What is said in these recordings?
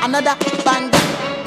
another banger.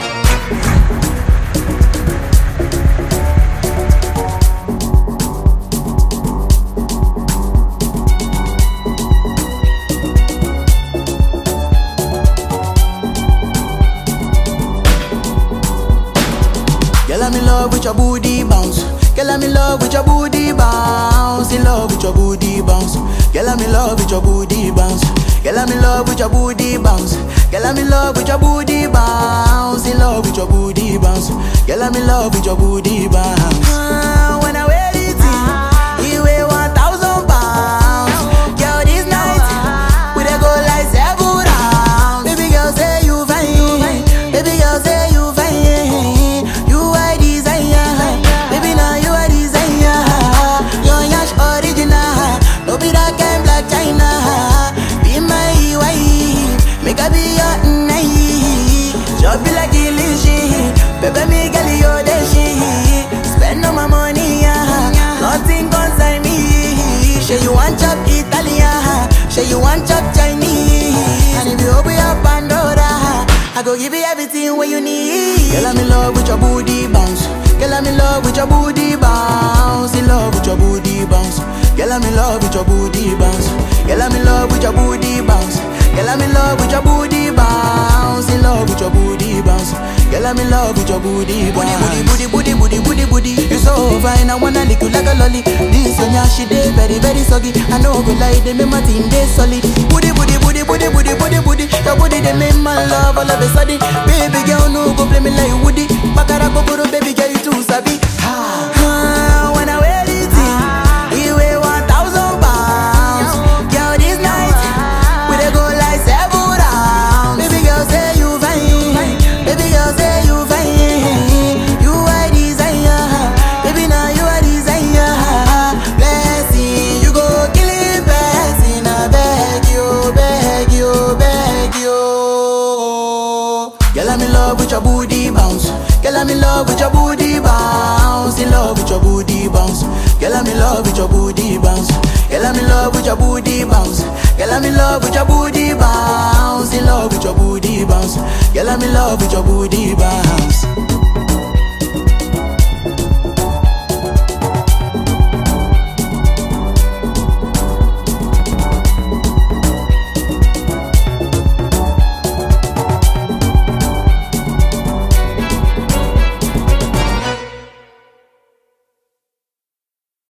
Girl, I'm in love with your booty bounce. Girl, I'm in love with your booty bounce. In love with your booty bounce. Girl, I'm in love with your booty bounce. Girl, I'm in love with your booty bounce. Girl, I'm in love with your booty bounce. In love with your booty bounce. Girl, I'm in love with your booty bounce. Ah, when I wear it, you weigh one thousand pounds. Girl, this night we dey go like seven rounds. Baby girl, say you fine. Baby girl, say you fine. You are desire. Baby, now you are desire. Your yash original. No be that kind black China. Be my wife. Make I be your night. Just be like illusion. Baby, me girl, you the shit. Spend all my money, yeah. Nothing concern me. Say you want chop Italian. Say you want chop Chinese. And if you open your Pandora, I go give you everything what you need. Girl, I'm in love with your booty bounce. Girl, I'm in love with your booty bounce. In love with your booty bounce. Girl, I'm in love with your booty bounce. Girl, I'm in love with your booty bounce. Girl, I'm in love with your booty bounce. In love with your booty bounce. Girl, I'm in love with your booty bounce. Booty, booty, booty, booty, booty, booty. You so fine, I wanna lick you like a lolly. This one, yeah, she dey very, very soggy. I know go lie, they make my team dey solid. Booty, booty, booty, booty, booty, booty, booty. Your booty they make my love all of a sudden. Baby girl, no go play me like Woody. Bakara go baby girl, you too sabi. Ah, when I wear it, you weigh one thousand pounds. Girl, this night we dey go like seven rounds. Baby girl, say you fine. Baby girl, say you fine. You are desire. Baby, now you are desire. Blessing, you go kill it, blessing. I beg you, beg you, beg you. Girl, I'm in love with your booty bounce. Girl, I'm in love with your booty bounce. In love with your booty bounce. Girl, I'm in love with your booty bounce. Girl, I'm in love with your booty bounce. Girl, I'm in love with your booty bounce. In love with your booty bounce. Girl, I'm in love with your booty bounce.